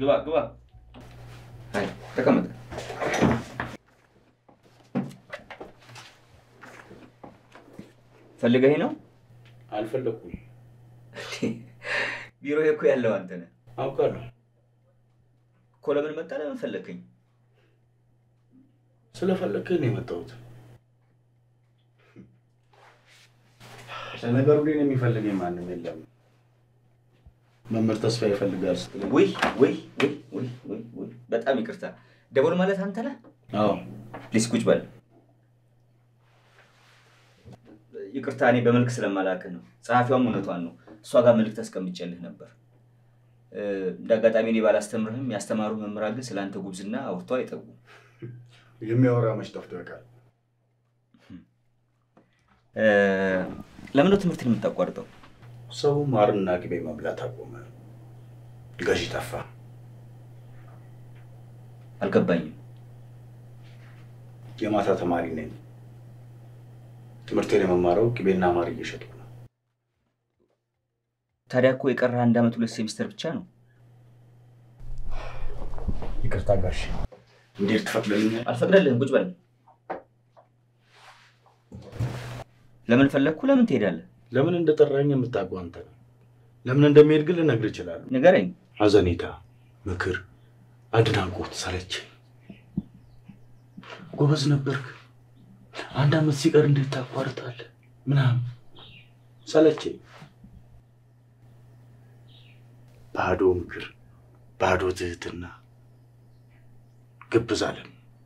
ግባ ግባ። አይ ተቀመጥ። ፈልገኝ ነው? አልፈለግኩም። ቢሮ እኮ ያለው አንተ ነህ አውቃለሁ። እኮ። ለምን መጣ? ለምን ፈለግከኝ? ስለፈለግከኝ ነው የመጣሁት። ለነገሩ ግን የሚፈልገኝ ማንም የለም። መምህር ተስፋ ይፈልጋል ስትለኝ፣ ውይ ውይ ውይ ውይ ውይ ውይ፣ በጣም ይቅርታ። ደቦል ማለት አንተ ነህ? አዎ ፕሊስ ቁጭ በል። ይቅርታ እኔ በመልክ ስለማላውቅህ ነው። ጸሐፊዋም እውነቷን ነው። እሷ ጋር መልዕክት አስቀምጬልህ ነበር። እ፣ እንደ አጋጣሚ እኔ ባላስተምርህም ያስተማሩ መምህራን ግን ስለአንተ ጉብዝና አውርተው አይጠጉም። የሚያወራ መች ጠፍቶ ያውቃል? እ፣ ለምን ነው ትምህርትን የምታቋርጠው? ሰው ማርና ቅቤ መብላት አቆመ። ገዢ ጠፋ። አልገባኝም። የማታ ተማሪ ነኝ። ትምህርቴን የመማረው ቅቤና ማር እየሸጥኩ ነው። ታዲያ እኮ የቀረ አንድ ዓመት ሁለት ሴሚስተር ብቻ ነው። ይቅርታ ጋሽ፣ እንዴት ትፈቅድልኛል? አልፈቅደልህም። ቁጭ በል። ለምን ፈለግኩ? ለምን ትሄዳለህ? ለምን እንደጠራኝ የምታውቀው አንተ ነው። ለምን እንደሚሄድ ግን ልነግርህ እችላለሁ። ንገረኝ። ሐዘኔታ፣ ምክር፣ አድናቆት ሰለቸኝ። ጎበዝ ነበርክ፣ አንድ ዓመት ሲቀር እንዴት ታቋርጣለህ? ምናምን ሰለቸኝ። ባዶ ምክር፣ ባዶ ትህትና፣ ግብዝ አለም።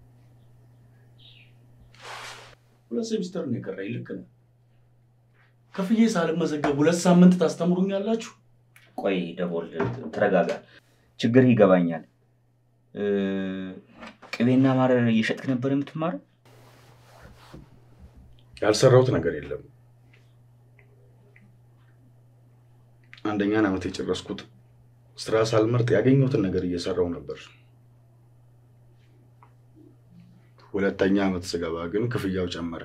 ሁለት ሴሚስተር ነው የቀረኝ። ልክ ነህ። ከፍዬ ሳልመዘገብ ሁለት ሳምንት ታስተምሩኛላችሁ? ቆይ ደቦል ተረጋጋ። ችግርህ ይገባኛል። እ፣ ቅቤና ማር እየሸጥክ ነበር የምትማረው? ያልሰራሁት ነገር የለም። አንደኛን ዓመት የጨረስኩት ስራ ሳልመርጥ ያገኘሁትን ነገር እየሰራው ነበር። ሁለተኛ ዓመት ስገባ ግን ክፍያው ጨመረ።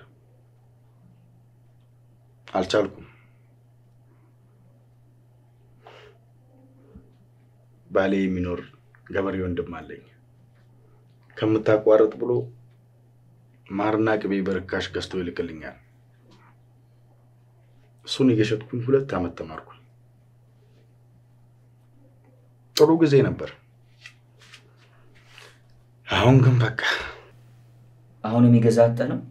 አልቻልኩም። ባሌ የሚኖር ገበሬ ወንድም አለኝ። ከምታቋርጥ ብሎ ማርና ቅቤ በርካሽ ገዝቶ ይልክልኛል። እሱን እየሸጥኩኝ ሁለት ዓመት ተማርኩኝ። ጥሩ ጊዜ ነበር። አሁን ግን በቃ አሁን የሚገዛ አጥተህ ነው?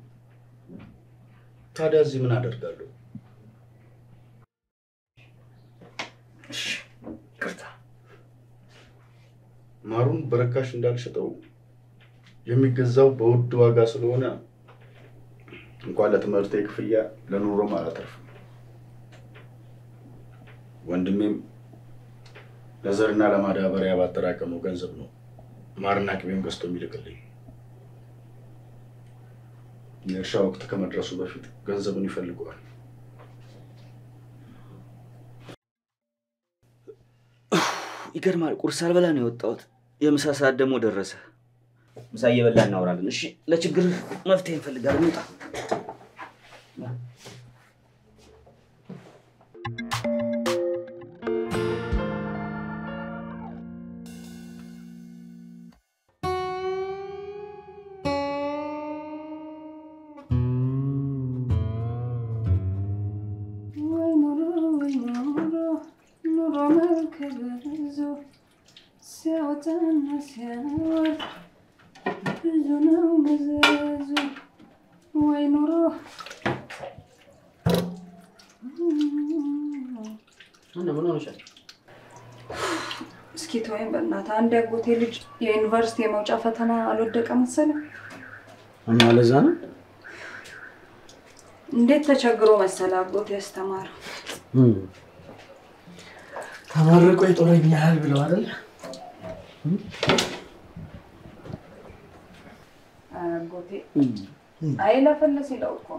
ታዲያ እዚህ ምን አደርጋለሁ? እሺ፣ ይቅርታ። ማሩን በርካሽ እንዳልሸጠው የሚገዛው በውድ ዋጋ ስለሆነ እንኳን ለትምህርቴ ክፍያ ለኑሮም አላተርፍም። ወንድሜም ለዘርና ለማዳበሪያ ባጠራቀመው ገንዘብ ነው ማርና ቅቤም ገዝቶ የሚልክልኝ። የእርሻ ወቅት ከመድረሱ በፊት ገንዘቡን ይፈልገዋል። ይገርማል። ቁርስ አልበላ ነው የወጣሁት። የምሳ ሰዓት ደግሞ ደረሰ። ምሳ እየበላ እናወራለን። እሺ፣ ለችግር መፍትሄ እንፈልጋለን። እንውጣ። ወይ ኑሮ ወይ ኑሮ ኑሮ መልክ ብዙ ሲያወጣና ሲያወርድ ብዙ ነው መዘዙ። ወይ ኑሮ ምን ሆነሻል? እስኪ ተወይም በእናትህ። አንድ ያጎቴ ልጅ የዩኒቨርሲቲ የመውጫ ፈተና አልወደቀ መሰለህ። እና ለዛ ነው እንዴት ተቸግሮ መሰለህ አጎቴ ያስተማረው። ተመርቆ ይጦረኛል ብለው አይደል? አጎቴ አይለፈለስ ይለው እኮ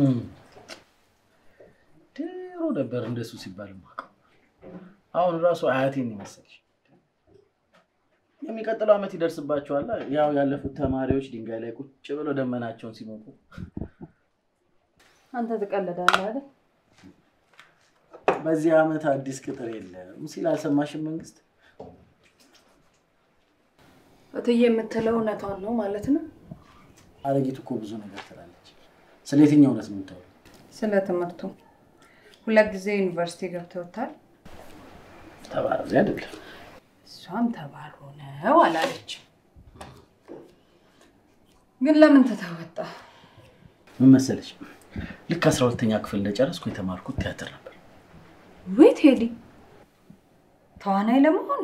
ድሮ ነበር እንደሱ ሲባል የማውቀው። አሁን ራሱ አያቴን ይመስልሽ። የሚቀጥለው ዓመት ይደርስባቸዋል። ያው ያለፉት ተማሪዎች ድንጋይ ላይ ቁጭ ብለው ደመናቸውን ሲሞቁ አንተ ትቀልዳለህ አይደል? በዚህ ዓመት አዲስ ቅጥር የለም ሲል አልሰማሽም? መንግስት እትዬ የምትለው እውነቷን ነው ማለት ነው። አረጊት እኮ ብዙ ነገር ትላለች። ስለ የትኛው እውነት ነው የምታወሪው? ስለ ትምህርቱ ሁለት ጊዜ ዩኒቨርሲቲ ገብተውታል። ተባረዚ አይደለም እሷም ተባሉ ነው አላለችም። ግን ለምን ተተወጣ? ምን መሰለሽ፣ ልክ አስራ ሁለተኛ ክፍል እንደጨረስኩ የተማርኩት ቲያትር ነበር። ወይ ቴዲ ተዋናይ ለመሆን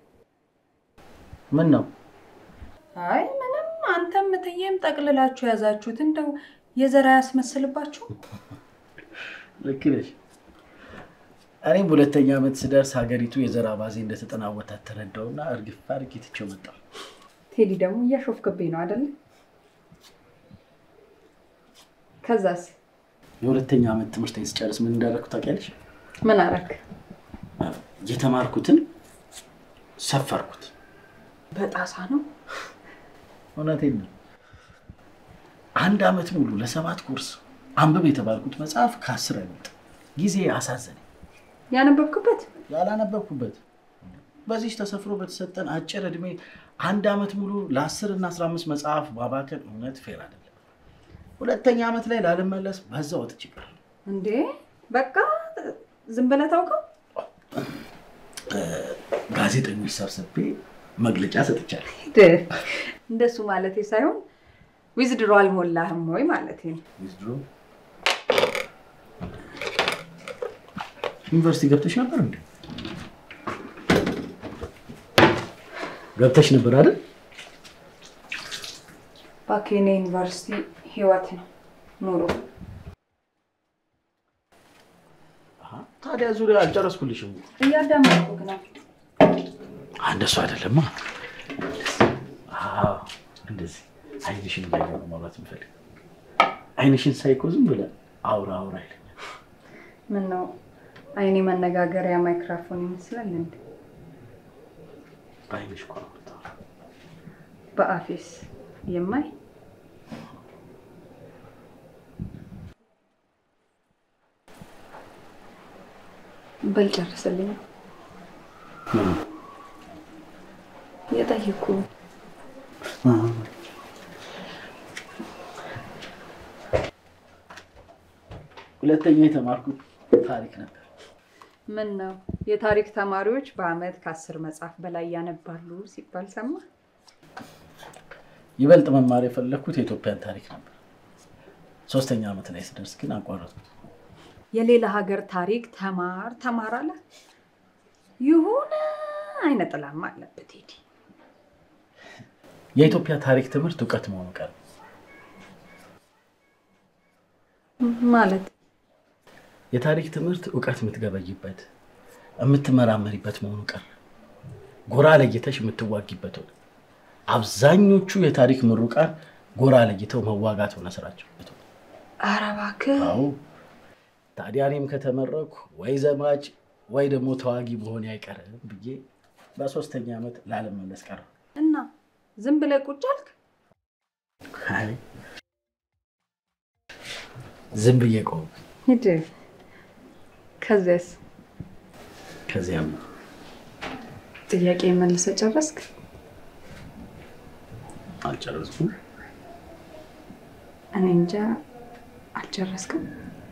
ምን ነው አይ ምንም፣ አንተም እትዬም ጠቅልላችሁ የያዛችሁት እንደው የዘራ ያስመስልባችሁ። ልክ ነሽ። እኔም በሁለተኛ ዓመት ስደርስ ሀገሪቱ የዘር አባዜ እንደተጠናወታት ተረዳውና እርግፍ አድርጌ ትቼው መጣሁ። ቴዲ ደግሞ እያሾፍክብኝ ነው አይደለ? ከዛስ የሁለተኛ ዓመት ትምህርቴን ስጨርስ ምን እንዳደረኩ ታውቂያለሽ? ምን አረክ? የተማርኩትን ሰፈርኩት። በጣሳ ነው። እውነቴን ነው። አንድ ዓመት ሙሉ ለሰባት ኮርስ አንብብ የተባልኩት መጽሐፍ ከአስር አይበልጥም። ጊዜ አሳዘነኝ። ያነበብክበት ያላነበብኩበት በዚህ ተሰፍሮ በተሰጠን አጭር እድሜ አንድ ዓመት ሙሉ ለአስር እና አስራ አምስት መጽሐፍ ማባከን እውነት ፌር አይደለም። ሁለተኛ ዓመት ላይ ላልመለስ በዛ ወጥቼ ቀረሁ። እንዴ? በቃ ዝም ብለህ ታውቀው። ጋዜጠኞች ሰብስቤ መግለጫ ሰጥቻለሁ። እንደሱ ማለቴ ሳይሆን ዊዝድሮ አልሞላህም ወይ ማለቴ ነው። ዊዝድሮ ዩኒቨርሲቲ ገብተሽ ነበር እንዴ? ገብተሽ ነበር አይደል? እባክህ የኔ ዩኒቨርሲቲ ህይወት ነው ኑሮ። ታዲያ ዙሪያ አልጨረስኩልሽም። እያዳመጥኩህ ነው። እንደሱ አይደለማ። አዎ፣ እንደዚህ አይንሽን እያየሁ ነው ማውራት የምፈልግ። አይንሽን ሳይኮ ዝም ብለህ አውራ አውራ ይለኛል። ምን ነው አይኔ መነጋገሪያ ማይክራፎን ይመስላል እንዴ? በአይንሽ እኮ ነው የምታወራው። በአፌስ የማይ በል ጨርስልኝ። ምን? የጠየኩ ሁለተኛ የተማርኩት ታሪክ ነበር። ምን ነው የታሪክ ተማሪዎች በአመት ከአስር መጽሐፍ በላይ ያነባሉ ሲባል ሰማ። ይበልጥ መማር የፈለግኩት የኢትዮጵያን ታሪክ ነበር። ሶስተኛ ዓመት ላይ ስደርስ ግን አቋረጥኩት። የሌላ ሀገር ታሪክ ተማር ተማር አለ። ይሁን አይነ ጥላማ አለበት ሄዲ የኢትዮጵያ ታሪክ ትምህርት እውቀት መሆኑ ቀር ማለት የታሪክ ትምህርት እውቀት የምትገበይበት የምትመራመሪበት መሆኑ ቀር ጎራ ለይተሽ የምትዋጊበት ሆነ። አብዛኞቹ የታሪክ ምሩቃን ጎራ ለይተው መዋጋት ሆነ ስራቸው። ኧረ እባክህ አዎ ታዲያ እኔም ከተመረኩ ወይ ዘማች ወይ ደግሞ ተዋጊ መሆን አይቀርም ብዬ በሶስተኛ ዓመት ላለመመለስ ቀረ። እና ዝም ብለህ ቁጭ አልክ? አይ ዝም ብዬ ቆም። ሂድ። ከዚያስ ከዚያም ጥያቄ መልሰህ ጨረስክ? አልጨረስኩም። እኔ እንጃ አልጨረስክም።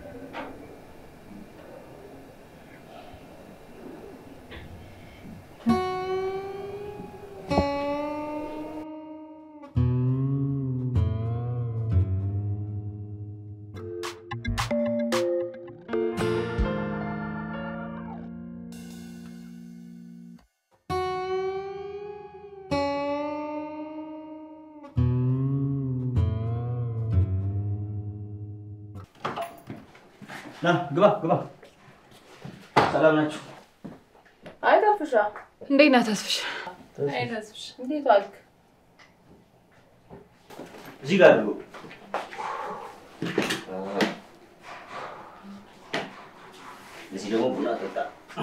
ና ግባ ግባ። ሰላም ናችሁ? አይ ተፍሻ፣ እንዴት ነህ ተስፍሽ? አይ ተስፍሽ፣ እንዴት ዋልክ? እዚህ ጋር አድርጎ እዚህ ደግሞ ቡና ጠጣ።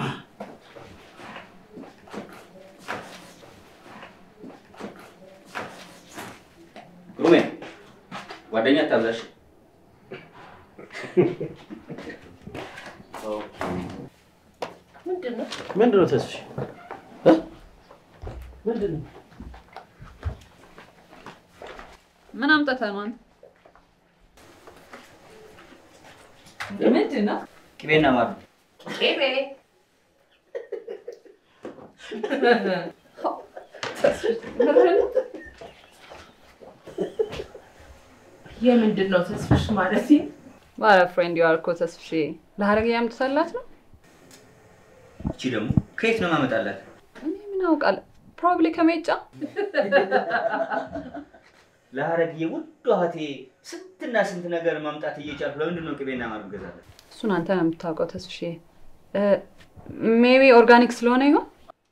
ግሩሜ ጓደኛ ታብላሽ። ምንድን ነው? ምንድን ነው ተስፍሽ? እ? ምንድን ነው? ምን አምጥተህ ነው አንተ? ምንድን ነው? ቅቤና ማር ነው። ቅቤ የምንድን ነው ተስፍሽ ማለት? ባለ ፍሬንድ ያው እኮ ተስፍሼ ለሀረግ ያምጥተላት ነው። እቺ ደግሞ ከየት ነው ማመጣላት? እኔ ምን አውቃለሁ? ፕሮባብሊ ከሜጫ ለሀረግዬ ውድ እህቴ ስንትና ስንት ነገር ማምጣት እየቻልኩ ለምንድን ነው ቅቤና ማር ገዛላት? እሱን አንተ ነው የምታውቀው ተስፍሼ። ሜቢ ኦርጋኒክ ስለሆነ ይሆን?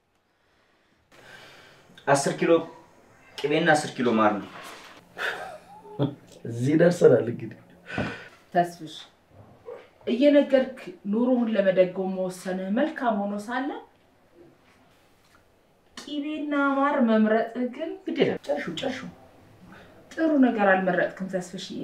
አስር ኪሎ ቅቤና አስር ኪሎ ማር ነው። እዚህ ደርሰናል እንግዲህ ተስፍሽ እየነገርክ ኑሮውን ለመደጎም መወሰንህ መልካም ሆኖ ሳለ ቂቤና ማር መምረጥህ ግን ግድ የለም ጨርሹ ጨርሹ። ጥሩ ነገር አልመረጥክም ተስፍሽዬ።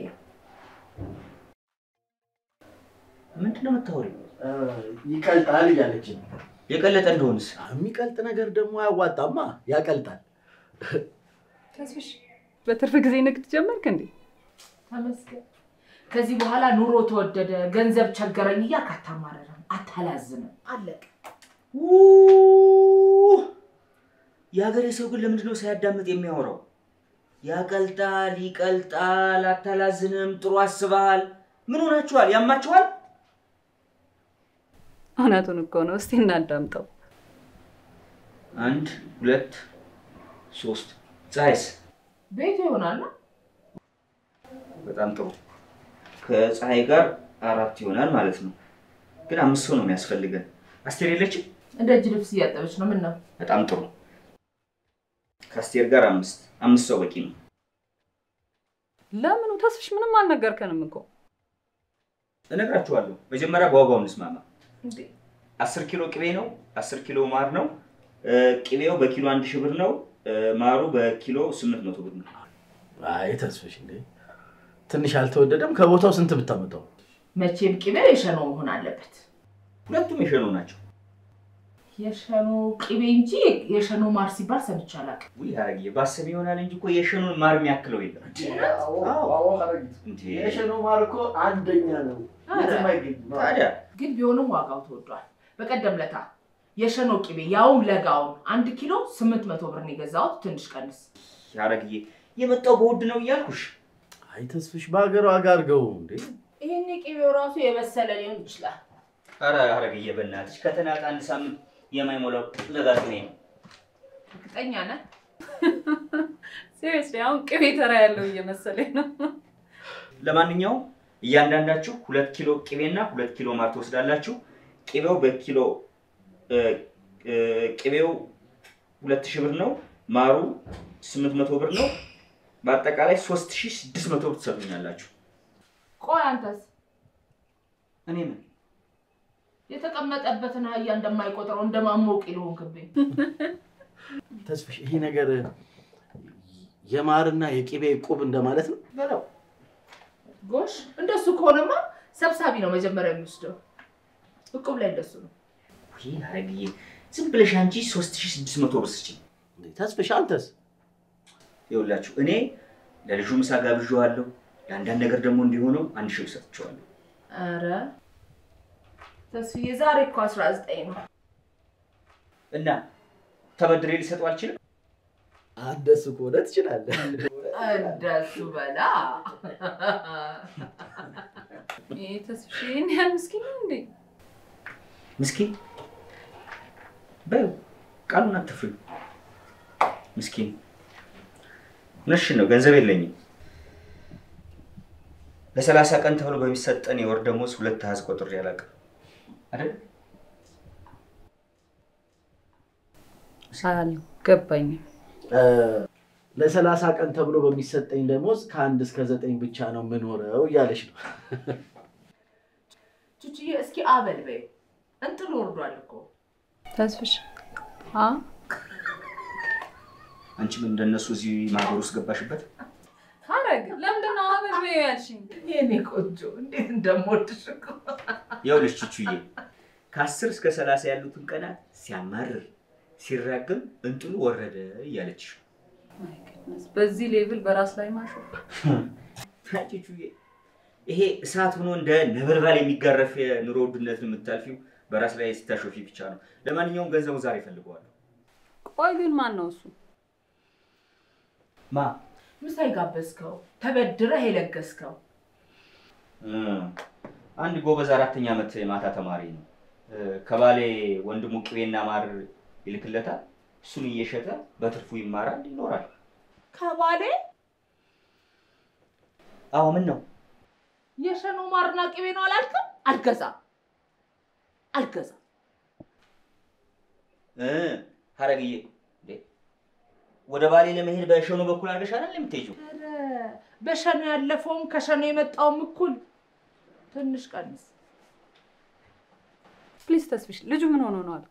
ምንድን ነው የምታወሪው? ይቀልጣል እያለች ነው። የቀለጠ እንደሆንስ የሚቀልጥ ነገር ደግሞ አያዋጣማ፣ ያቀልጣል። ተስፍሽ በትርፍ ጊዜ ንግድ ጀመርክ እንዴ? ተመስገን። ከዚህ በኋላ ኑሮ ተወደደ፣ ገንዘብ ቸገረኝ እያልክ አታማረርም፣ አታላዝንም። አለቀ። ውይ! የሀገሬ ሰው ግን ለምንድን ነው ሳያዳምጥ የሚያወራው? ያቀልጣል፣ ይቀልጣል፣ አታላዝንም፣ ጥሩ አስበሃል። ምን ሆናችኋል? ያማችኋል? እውነቱን እኮ ነው። እስቲ እናዳምጠው። አንድ ሁለት ሶስት። ፀሐይስ? ቤቱ ይሆናል። በጣም ጥሩ። ከፀሐይ ጋር አራት ይሆናል ማለት ነው። ግን አምስት ሰው ነው የሚያስፈልገን። አስቴር የለችም? እንደ እጅ ልብስ እያጠበች ነው። ምን ነው በጣም ጥሩ። ከአስቴር ጋር አምስት አምስት ሰው በቂ ነው። ለምኑ ተስፍሽ? ምንም አልነገርከንም እኮ። እነግራችኋለሁ። መጀመሪያ በዋጋው እንስማማ። እንዴ? አስር ኪሎ ቅቤ ነው። አስር ኪሎ ማር ነው። እ፣ ቅቤው በኪሎ አንድ ሺህ ብር ነው። እ፣ ማሩ በኪሎ ስምንት መቶ ብር ነው። አይ ተስፍሽ እንዴ ትንሽ አልተወደደም? ከቦታው ስንት ብታመጣው? መቼም ቅቤው የሸኖ መሆን አለበት። ሁለቱም የሸኖ ናቸው። የሸኖ ቅቤ እንጂ የሸኖ ማር ሲባል ሰምቼ አላውቅም። ውይ ሀረግዬ ባሰብ ይሆናል እንጂ እኮ የሸኖን ማር የሚያክለው የለም። እንዴ! የሸኖ ማር እኮ አንደኛ ነው። የትም አይገኝም። ታዲያ ግን ቢሆንም ዋጋው ተወዷል። በቀደም ለታ የሸኖ ቅቤ ያውም ለጋውን አንድ ኪሎ ስምንት መቶ ብር ነው የገዛሁት። ትንሽ ቀንስ። ሀረግዬ የመጣው በውድ ነው እያልኩሽ። አይ ተስፍሽ በሀገር ዋጋ አድርገው እንዴ ይህን ቅቤው ራሱ የበሰለ ሊሆን ይችላል። ኧረ ሀረግዬ በእናትሽ ከተናጠ አንድ ሳምንት የማይሞላው ለጋጥሜ ነው። እርግጠኛ ነህ? ሲሪየስሊ አሁን ቅቤ ተራ ያለው እየመሰለኝ ነው። ለማንኛውም እያንዳንዳችሁ ሁለት ኪሎ ቅቤና ሁለት ኪሎ ማር ትወስዳላችሁ። ቅቤው በኪሎ እ፣ እ፣ ቅቤው ሁለት ሺህ ብር ነው። ማሩ ስምንት መቶ ብር ነው። በአጠቃላይ ሶስት ሺህ ስድስት መቶ ብር ትሰጡኛላችሁ። ቆይ አንተስ እኔ ምን የተቀመጠበትን አህያ እንደማይቆጥረው እንደማሞቅ ይልሆንክብኝ። ተስፍሽ ይሄ ነገር የማርና የቅቤ ቁብ እንደማለት ነው። በለው ጎሽ፣ እንደሱ ከሆነማ ሰብሳቢ ነው መጀመሪያ የሚወስደው። እቁብ ላይ እንደሱ ነው። ውይ ሀረግዬ ዝም ብለሽ አንቺ ሶስት ሺህ ስድስት መቶ ብር ስጪኝ። እንዴ ተስፍሽ አንተስ? ይኸውላችሁ እኔ ለልጁ ምሳ ጋብዣዋለሁ። ለአንዳንድ ነገር ደግሞ እንዲሆነው አንድ ሺህ ብር ሰጥቼዋለሁ። ኧረ ተስፍዬ ዛሬ እኮ አስራ ዘጠኝ ነው። እና ተበድሬ ሊሰጠው አልችልም። አንደሱ ከሆነ ትችላለህ። እንደሱ በላ ይሄ ተስፍሽ ይህን ያህል ምስኪን ነው እንዴ? ምስኪን በይው፣ ቃሉን አትፍሪ። ምስኪን እውነትሽን ነው፣ ገንዘብ የለኝም። ለሰላሳ ቀን ተብሎ በሚሰጠን የወር ደሞዝ ሁለት አሃዝ ቆጥሬ አላውቅም አይደል? አልገባኝም። ለሰላሳ ቀን ተብሎ በሚሰጠኝ ደሞዝ ከአንድ እስከ ዘጠኝ ብቻ ነው የምኖረው እያለች ነው። ቹቹዬ እስኪ አበል በይው። እንጥል ወርዷል እኮ ተስፍሽ አ አንቺም እንደነሱ እዚህ ማህበር ውስጥ ገባሽበት። ሀረግ ለምንድን ነው አበል በይው ያልሽኝ? የኔ ቆንጆ እንዴት እንደምወድሽ እኮ ይኸውልሽ ቹቹዬ ከአስር እስከ ሰላሳ ያሉትን ቀናት ሲያማርር ሲራገም እንጥሉ ወረደ እያለችሽ ነው። My goodness፣ በዚህ ሌቭል በራስ ላይ ማሾፍ ቹቹዬ ይሄ እሳት ሆኖ እንደ ነበልባል የሚጋረፍ የኑሮ ውድነትን የምታልፊው በራስ ላይ ስታሾፊ ብቻ ነው። ለማንኛውም ገንዘቡ ዛሬ እፈልገዋለሁ። ቆይ ግን ማን ነው እሱ? ማ ምሳ የጋበዝከው ተበድረህ የለገስከው እም፣ አንድ ጎበዝ አራተኛ ዓመት የማታ ተማሪ ነው። እ፣ ከባሌ ወንድሙ ቅቤና ማር ይልክለታል። እሱን እየሸጠ በትርፉ ይማራል፣ ይኖራል። ከባሌ አዎ ምን ነው የሸኖ ማርና ቅቤ ነው አላልክም? አልገዛም አልገዛም። እ፣ ሀረግዬ እንዴ፣ ወደ ባሌ ለመሄድ በሸኖ በኩል አድርገሽ አይደል የምትሄጂው? ኧረ በሸኖ ያለፈውም ከሸኖ የመጣውም እኩል ትንሽ ቀንስ። ፕሊዝ ተስፍሽ፣ ልጁ ምን ሆኖ ነው አለ?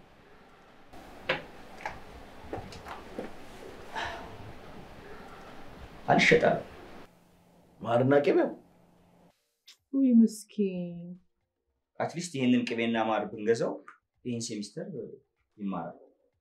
አልሸጣለሁ። ማርና ቅቤው ውይ ምስኪን። አትሊስት ይህንን ቅቤና ማር ብንገዛው ይህን ሴሚስተር ይማራል።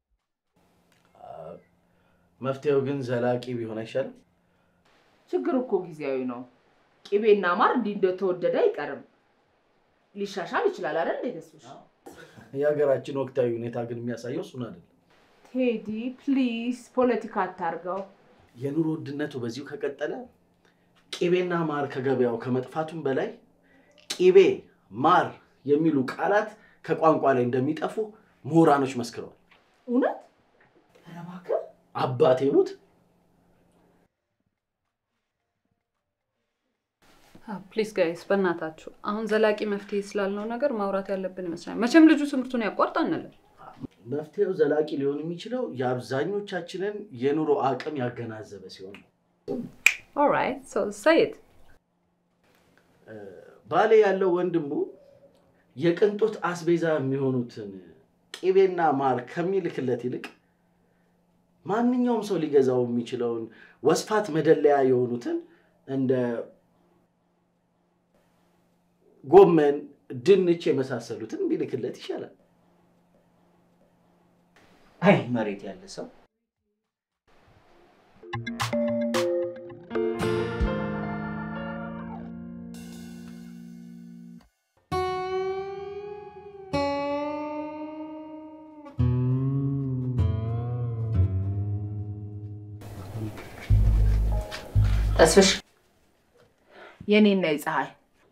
መፍትሄው ግን ዘላቂ ቢሆን አይሻልም? ችግር እኮ ጊዜያዊ ነው። ቅቤና ማር እንዲህ እንደተወደደ አይቀርም። ሊሻሻል ይችላል አይደል? እንዴ ተስፍሽ? የሀገራችን ወቅታዊ ሁኔታ ግን የሚያሳየው እሱን አይደለም። ቴዲ ፕሊዝ ፖለቲካ አታርገው። የኑሮ ውድነቱ በዚሁ ከቀጠለ ቅቤና ማር ከገበያው ከመጥፋቱም በላይ ቅቤ፣ ማር የሚሉ ቃላት ከቋንቋ ላይ እንደሚጠፉ ምሁራኖች መስክረዋል። እውነት? ኧረ እባክህ አባቴ ሙት ፕሊዝ ጋይስ፣ በእናታችሁ አሁን ዘላቂ መፍትሄ ስላልነው ነገር ማውራት ያለብን ይመስላል። መቼም ልጁ ትምህርቱን ያቋርጥ አንልም። መፍትሄው ዘላቂ ሊሆን የሚችለው የአብዛኞቻችንን የኑሮ አቅም ያገናዘበ ሲሆን ነው። ኦልራይት ሶ ሰይድ ባሌ ያለው ወንድሙ የቅንጦት አስቤዛ የሚሆኑትን ቅቤና ማር ከሚልክለት ይልቅ ማንኛውም ሰው ሊገዛው የሚችለውን ወስፋት መደለያ የሆኑትን እንደ ጎመን፣ ድንች የመሳሰሉትን ቢልክለት ይሻላል። አይ መሬት ያለ ሰው ተስፍሽ የኔና የፀሐይ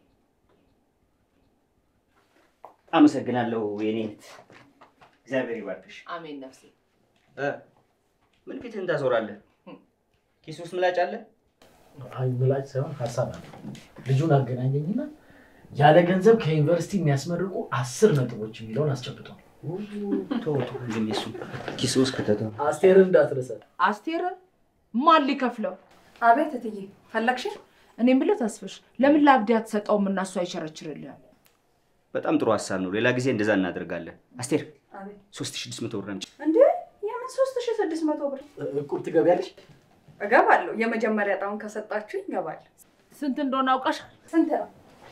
አመሰግናለሁ የኔ እህት። እግዚአብሔር ይባርክሽ። አሜን ነፍሴ። እ፣ ምን ፊትህን ታዞራለህ? ኪስ ውስጥ ምላጭ አለ? አይ ምላጭ ሳይሆን ሀሳብ አለ። ልጁን አገናኘኝና ያለ ገንዘብ ከዩኒቨርሲቲ የሚያስመርቁ አስር ነጥቦች የሚለውን አስጨብጧል። ተው ተው፣ ግን የሱ ኪስ ውስጥ ከተተው አስቴርን እንዳትረሳት። አስቴር ማን ሊከፍለው? አቤት እትዬ ፈለግሽኝ? እኔ የምልህ ተስፍሽ ለምን ለአብዲ አትሰጠውም እና እሱ አይቸረችርልህም? በጣም ጥሩ ሀሳብ ነው። ሌላ ጊዜ እንደዛ እናደርጋለን። አስቴር አቤት 3600 ብር አምጪ። እንዴ የምን ሶስት ሺ ስድስት መቶ ብር እቁብ ትገቢያለሽ? እገባለሁ። የመጀመሪያ እጣውን ከሰጣችሁኝ እገባለሁ። ስንት እንደሆነ አውቃሻል? ስንት ነው?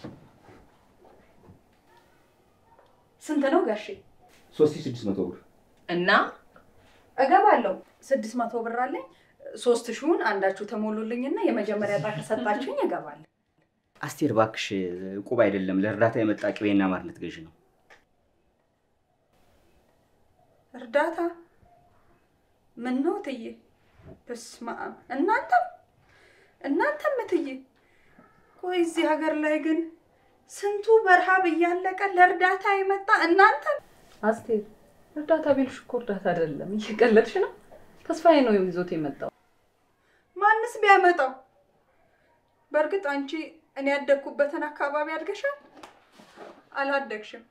ስንት ነው ጋሼ? 3600 ብር እና እገባለሁ። ስድስት መቶ ብር አለኝ። ሶስት ሺውን አንዳችሁ ተሞሉልኝና የመጀመሪያ እጣ ከሰጣችሁኝ እገባለሁ። አስቴር እባክሽ፣ ዕቁብ አይደለም ለእርዳታ የመጣ ቅቤና ማር ልትገዢ ነው። እርዳታ ምን ነው እትዬ? በስመ አብ እናንተም እናንተም እትዬ፣ ቆይ እዚህ ሀገር ላይ ግን ስንቱ በረሃብ እያለቀ ለእርዳታ የመጣ እናንተም። አስቴር እርዳታ ቢልሽ እኮ እርዳታ አይደለም፣ እየቀለድሽ ነው። ተስፋዬ ነው ይዞት የመጣው። ማንስ ቢያመጣው? በእርግጥ አንቺ እኔ ያደግኩበትን አካባቢ አድገሻል? አላደግሽም።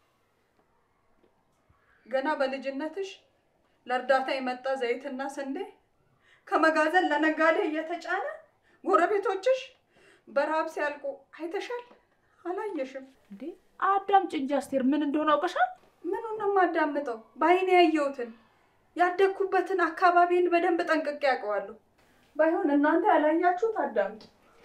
ገና በልጅነትሽ ለእርዳታ የመጣ ዘይትና ስንዴ ከመጋዘን ለነጋዴ እየተጫነ ጎረቤቶችሽ በረሃብ ሲያልቁ አይተሻል? አላየሽም? እንዴ አዳምጪ እንጂ አስቴር ምን እንደሆነ አውቀሻል? ምኑን ነው የማዳምጠው? በአይኔ ያየሁትን ያደግኩበትን አካባቢን በደንብ ጠንቅቄ ያውቀዋለሁ። ባይሆን እናንተ ያላያችሁት አዳምጡ።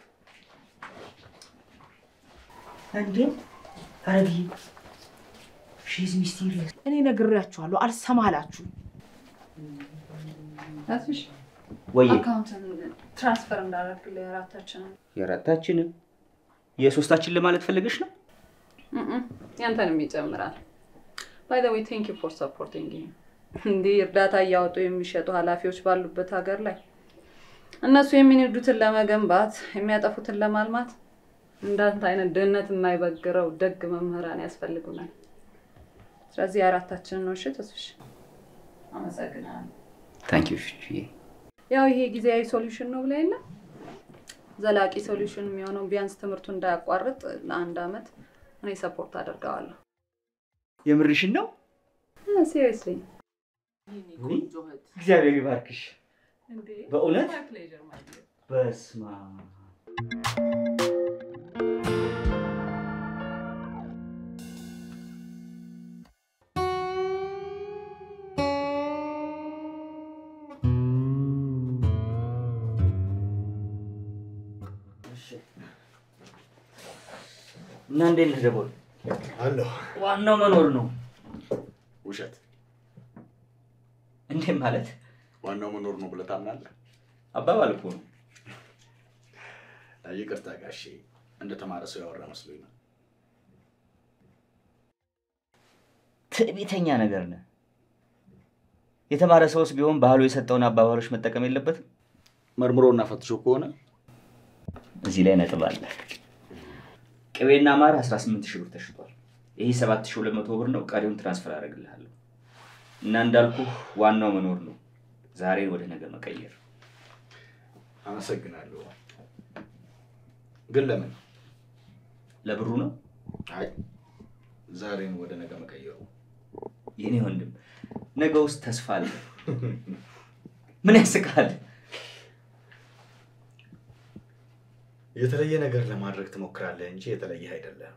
እንዴ አረቢ ሺዝ ሚስቴሪየስ እኔ ነግሬያችኋለሁ፣ አልሰማላችሁ። አትሽ ወይ አካውንትን ትራንስፈር እንዳደረግልህ የአራታችንን የአራታችንን የሶስታችን ለማለት ፈልገሽ ነው? ያንተንም ይጨምራል። ባይ ዘ ዌይ ቴንክ ዩ ፎር ሰፖርቲንግ እንዲህ እርዳታ እያወጡ የሚሸጡ ኃላፊዎች ባሉበት ሀገር ላይ እነሱ የሚንዱትን ለመገንባት የሚያጠፉትን ለማልማት እንዳንተ አይነት ድህነት የማይበግረው ደግ መምህራን ያስፈልጉናል። ስለዚህ የአራታችንን ነው። እሺ ተስፍሽ፣ አመሰግናለሁ። ታንክ ዩ ፊፍዬ። ያው ይሄ ጊዜያዊ ሶሉሽን ነው ብለህ የለ ዘላቂ ሶሉሽን የሚሆነው ቢያንስ ትምህርቱ እንዳያቋርጥ ለአንድ አመት እኔ ሰፖርት አደርገዋለሁ። የምርሽን ነው? ሲሪየስሊ ቆንጆ እህት እግዚአብሔር ይባርክሽ። በእውነት በስማ እና እንዴት ነህ ደቦል? አለሁ። ዋናው መኖር ነው። ውሸት እንዴት ማለት ዋናው መኖር ነው ብለህ ታምናለህ? አባባል እኮ ነው። ይቅርታ ጋሼ፣ እንደተማረ ሰው ያወራ መስሎኝ ነው። ትዕቢተኛ ነገር ነህ። የተማረ ሰውስ ቢሆን ባህሉ የሰጠውን አባባሎች መጠቀም የለበትም። መርምሮና ፈትሾ ከሆነ እዚህ ላይ ነጥብ አለ። ቅቤና ማር 18 ሺህ ብር ተሽጧል። ይህ 7200 ብር ነው። ቀሪውን ትራንስፈር አደርግልሃለሁ እና እንዳልኩ ዋናው መኖር ነው። ዛሬን ወደ ነገ መቀየር። አመሰግናለሁ። ግን ለምን? ለብሩ ነው አይ ዛሬን ወደ ነገ መቀየሩ የኔ ወንድም። ነገ ውስጥ ተስፋ አለ። ምን ያስቃል? የተለየ ነገር ለማድረግ ትሞክራለህ እንጂ የተለየ አይደለም።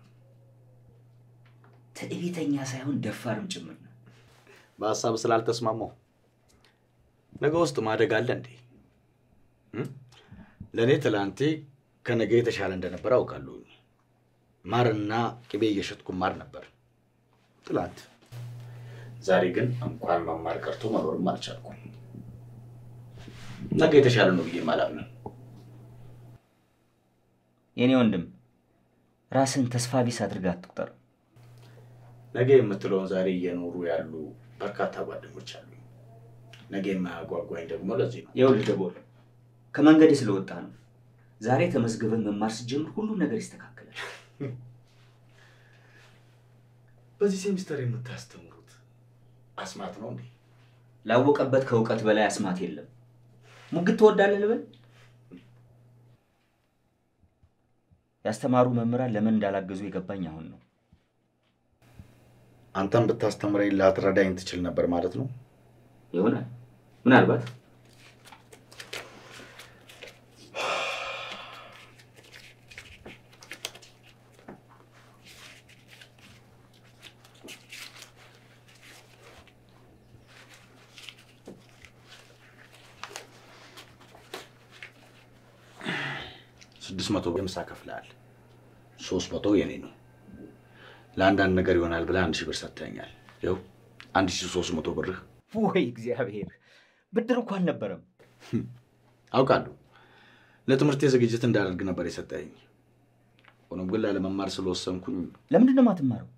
ትዕቢተኛ ሳይሆን ደፋርም ጭምር ነው። በሀሳብ ስላልተስማማው ነገ ውስጥ ማደግ አለ እንዴ? እም? ለእኔ ትላንቴ ከነገ የተሻለ እንደነበር አውቃለሁ። ማርና ቅቤ እየሸጥኩ ማር ነበር ትላንት። ዛሬ ግን እንኳን መማር ቀርቶ መኖርም አልቻልኩም። ነገ የተሻለ ነው ብዬ አላምንም። የኔ ወንድም ራስን ተስፋ ቢስ አድርገህ አትቁጠር። ነገ የምትለውን ዛሬ እየኖሩ ያሉ በርካታ ጓደኞች አሉ። ነገ የማያጓጓኝ ደግሞ ለዚህ ነው። ይኸውልህ ደቦል ከመንገድ ስለወጣ ነው። ዛሬ ተመዝግበን መማር ስትጀምር ሁሉም ነገር ይስተካከላል። በዚህ ሴሚስተር የምታስተምሩት አስማት ነው እንዴ? ላወቀበት ከእውቀት በላይ አስማት የለም። ሙግት ትወዳለህ ልበል? ያስተማሩ መምህራን ለምን እንዳላገዙ የገባኝ አሁን ነው። አንተም ብታስተምረኝ ላትረዳኝ ትችል ነበር ማለት ነው። ይሆናል ምናልባት ስድስት መቶ የምሳ ከፍለሃል። ሶስት መቶ የኔ ነው። ለአንዳንድ ነገር ይሆናል ብለህ አንድ ሺህ ብር ሰጥተኛል። ይኸው አንድ ሺህ ሶስት መቶ ብርህ ወይ እግዚአብሔር፣ ብድር እኮ አልነበረም። አውቃለሁ። ለትምህርቴ ዝግጅት እንዳደርግ ነበር የሰጠኝ። ሆኖም ግን ላለመማር ስለወሰንኩኝ ለምንድን ነው የማትማረው?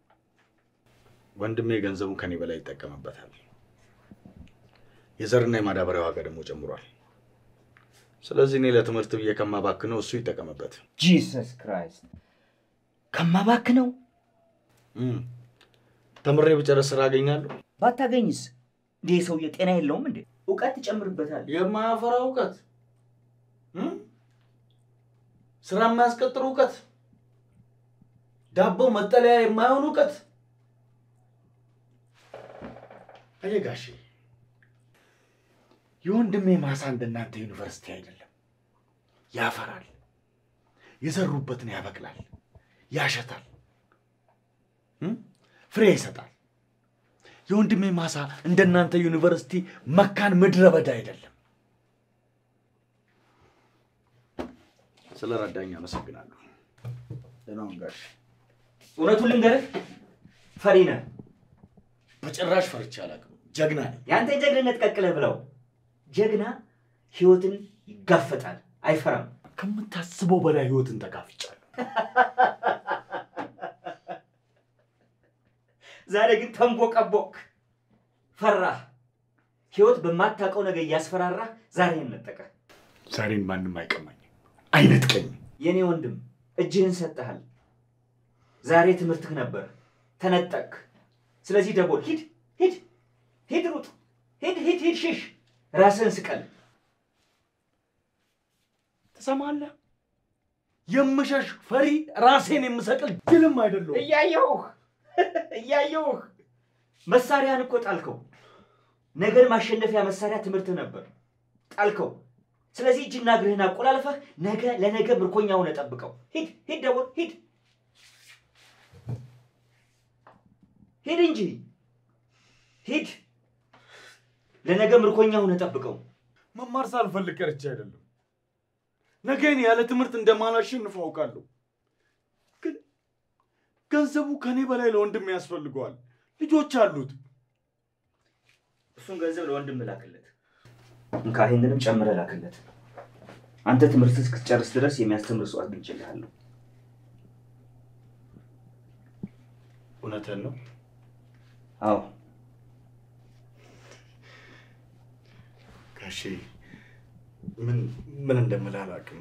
ወንድሜ ገንዘቡን ከኔ በላይ ይጠቀምበታል። የዘርና የማዳበሪያ ዋጋ ደግሞ ጨምሯል። ስለዚህ እኔ ለትምህርት ብዬ ከማባክነው እሱ ይጠቀምበት። ጂሰስ ክራይስት ከማባክነው እም፣ ተምሬ ብጨርስ ስራ አገኛለሁ። ባታገኝስ? እንዲህ ሰውዬ ጤና የለውም እንዴ? እውቀት ትጨምርበታል። የማያፈራ እውቀት፣ እም? ስራ የማያስቀጥር እውቀት፣ ዳቦ መጠለያ የማይሆን እውቀት። አየህ ጋሼ፣ የወንድሜ ማሳ እንደናንተ ዩኒቨርሲቲ አይደለም። ያፈራል፣ የዘሩበትን ያበቅላል፣ ያሸታል፣ እም? ፍሬ ይሰጣል። የወንድሜ ማሳ እንደናንተ ዩኒቨርሲቲ መካን ምድረ በዳ አይደለም። ስለ ረዳኝ አመሰግናለሁ። ደህና ሁን ጋሼ። እውነቱን ልንገርህ፣ ፈሪ ነህ። በጭራሽ ፈርቼ አላውቅም። ጀግና ነኝ። የአንተ ጀግንነት ቀቅለህ ብለው። ጀግና ህይወትን ይጋፈጣል፣ አይፈራም። ከምታስበው በላይ ህይወትን ተጋፍጫለሁ። ዛሬ ግን ተንቦቀቦቅ፣ ፈራህ። ህይወት በማታውቀው ነገር እያስፈራራህ ዛሬ ነጠቀ። ዛሬን ማንም አይቀማኝም፣ አይነጥቀኝም። የኔ ወንድም እጅህን ሰጥተሃል። ዛሬ ትምህርትህ ነበር፣ ተነጠቅ። ስለዚህ ደቦል ሂድ፣ ሂድ፣ ሂድ፣ ሩጥ፣ ሂድ፣ ሂድ፣ ሂድ፣ ሽሽ፣ ራስህን ስቀል። ትሰማለህ? የምሸሽ ፈሪ፣ ራሴን የምሰቅል ድልም አይደለሁም። እያየሁህ እያየሁህ መሳሪያን እኮ ጣልከው። ነገን ማሸነፊያ መሳሪያ ትምህርትህ ነበር፣ ጣልከው። ስለዚህ እጅና እግርህን አቆላልፈህ ነገ ለነገ ምርኮኛ ሆነ ጠብቀው። ሂድ ሂድ፣ ደቦል ሂድ ሂድ እንጂ ሂድ፣ ለነገ ምርኮኛ ሆነ ጠብቀው። መማር ሳልፈልግ ቀርቼ አይደለም። ነገን ያለ ትምህርት እንደማላሸንፍ አውቃለሁ። ግን ገንዘቡ ከኔ በላይ ለወንድም ያስፈልገዋል። ልጆች አሉት። እሱን ገንዘብ ለወንድም ላክለት። እንካ ይህንንም ጨምረህ ላክለት። አንተ ትምህርት እስክትጨርስ ድረስ የሚያስተምር ሰው አግኝቼልሃለሁ። እውነትህን ነው። አዎ ጋሼ ምን ምን እንደምልህ አላውቅም።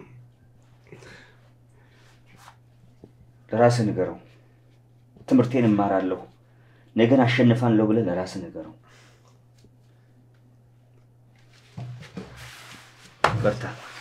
ለራስህ ንገረው። ትምህርቴን እማራለሁ፣ ነገን አሸንፋለሁ ብለህ ለራስህ ንገረው። በርታ።